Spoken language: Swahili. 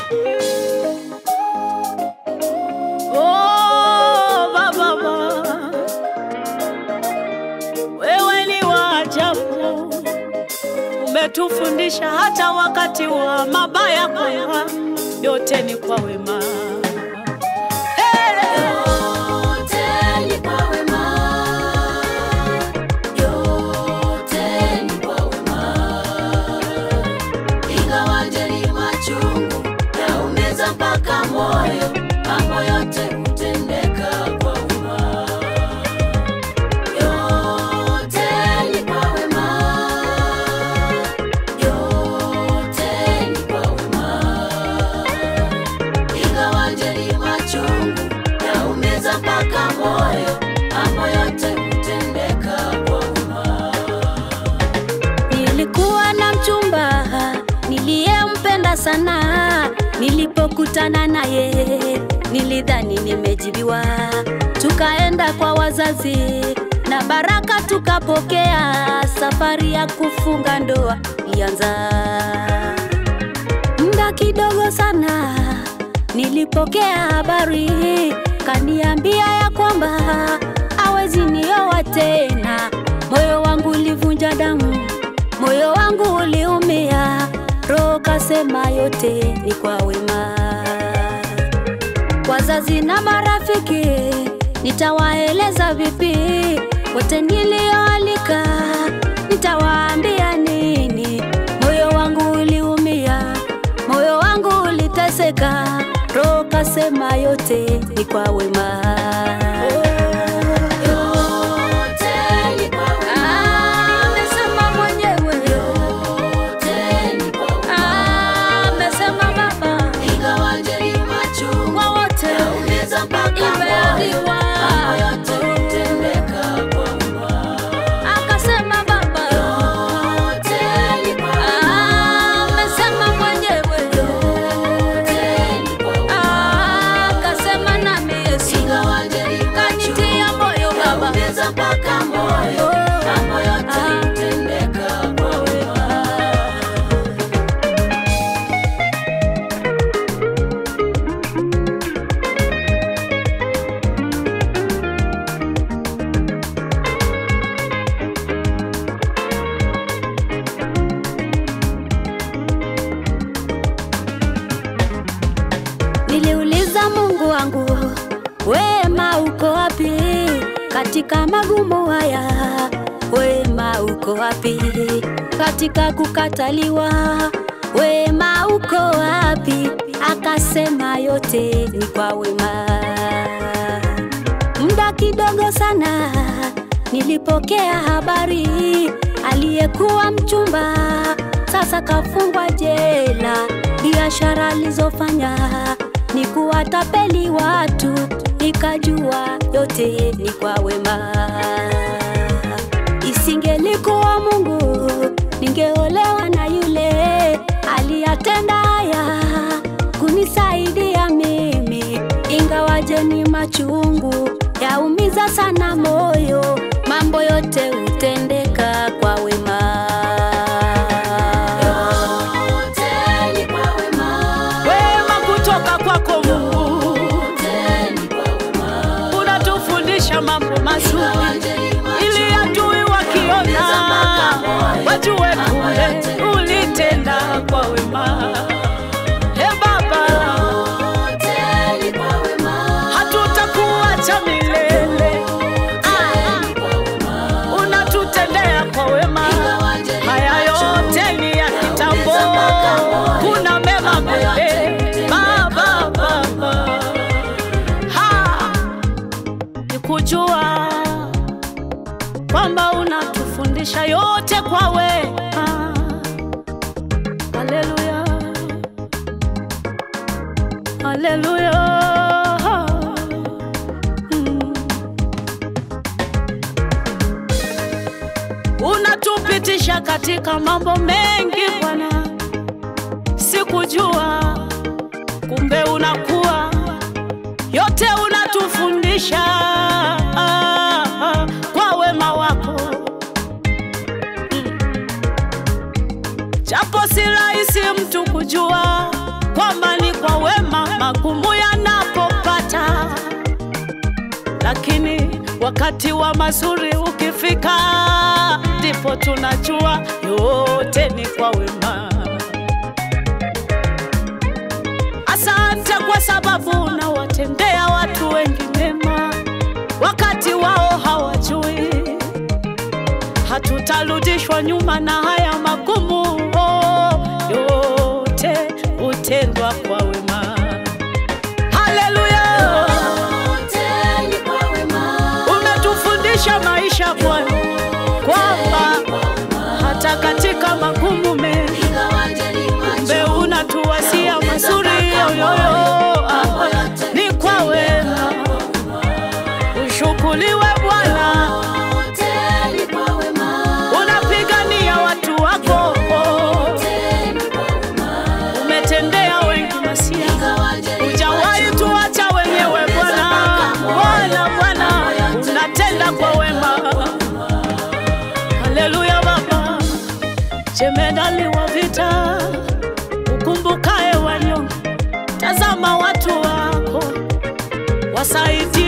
Oh, Baba, wewe ni wa ajabu, umetufundisha hata wakati wa mabaya kwamba yote ni kwa wema. Hey! Yote ni kwa wema. Yote ni kwa wema. Ingawaje ni machungu yaumiza mpaka moyo, mambo yote hutendeka kwa wema. Yote ni kwa wema. Yote ni kwa wema. Ingawaje ni machungu yaumiza mpaka moyo, mambo yote hutendeka kwa wema. Nilikuwa na mchumba niliyempenda sana, nilipokutana naye nilidhani nimejibiwa. Tukaenda kwa wazazi na baraka tukapokea, safari ya kufunga ndoa ilianza. Muda kidogo sana nilipokea habari, kaniambia ya kwamba hawezi nioa tena. Moyo wangu ulivunja damu, moyo wangu uliumia, roho kasema yote ni kwa wema. Wazazi na marafiki nitawaeleza vipi? Wote nilioalika nitawaambia nini? Moyo wangu uliumia, moyo wangu uliteseka, roho kasema yote ni kwa wema. Yote ni kwa wema. Amesema mwenyewe, Yote ni kwa wema. amesema Baba Ingawaje ni machungu kwa wote yaumiza mpaka moyo, imeandikwa. mambo yote hutendeka kwa wema. Akasema Baba, Yote ni kwa wema. amesema mwenyewe, Yote ni kwa wema. akasema nami Yesu Ingawaje ni machungu kanitia moyo Baba. yaumiza mpaka moyo, mambo yote hutendeka kwa wema. Niliuliza Mungu wangu, wema uko wapi katika magumu haya? Wema uko wapi katika kukataliwa? Wema uko wapi? Akasema yote ni kwa wema. Muda kidogo sana nilipokea habari, aliyekuwa mchumba sasa kafungwa jela. Biashara alizofanya ni kuwatapeli watu, nikajua yote ni kwa wema. Isingelikuwa Mungu, ningeolewa na yule aliyatenda haya kunisaidia mimi, ingawaje ni machungu yaumiza sana moyo, mambo yote hutendeka kwa wema. Yote ni kwa wema. Wema kutoka kwako Mungu, Yote ni kwa wema. unatufundisha mambo mazuri Ingawaje ni machungu ili adui wakiona wajue kule ulitenda kwa wema. He Baba, Yote ni kwa wema. hatutakuacha milele, Ah, Ni kwa wema. unatutendea kwa wema. Ingawaje ni Haya machungu yote ni ya kitambo, kuna mema mbele. Baba, Baba, ha nikujua kwamba unatufundisha yote kwa wema. Haleluya, haleluya. Mm. Unatupitisha katika mambo mengi Bwana, sikujua kumbe unakuwa yote unatufundisha kwa wema wako Mm. japo si rahisi mtu kujua kwamba ni kwa Wakati wa mazuri ukifika, ndipo tunajua yote ni kwa wema. Asante kwa sababu unawatendea watu wengi mema, wakati wao hawajui. Hatutarudishwa nyuma na haya magumu, oh, yote hutendwa kwa wema. Haleluya! Yote ni kwa wema. Umetufundisha maisha Bwana, kwamba hata katika magumu mengi Ingawaje ni kumbe macho, unatuwasia mazuri yoyoyo, mambo yote ni kwa wema. Ushukuriwe Bwana, yote ni kwa wema. unapigania watu wako, Yote ni kwa wema. umetendea wengi masia, Ingawaje ni hujawahi macho, tuacha wenyewe Bwana. Bwana, Bwana, unatenda kwa wema. Haleluya Baba, jemedali wa vita, ukumbukae wanyonge, tazama watu wako, wasaidie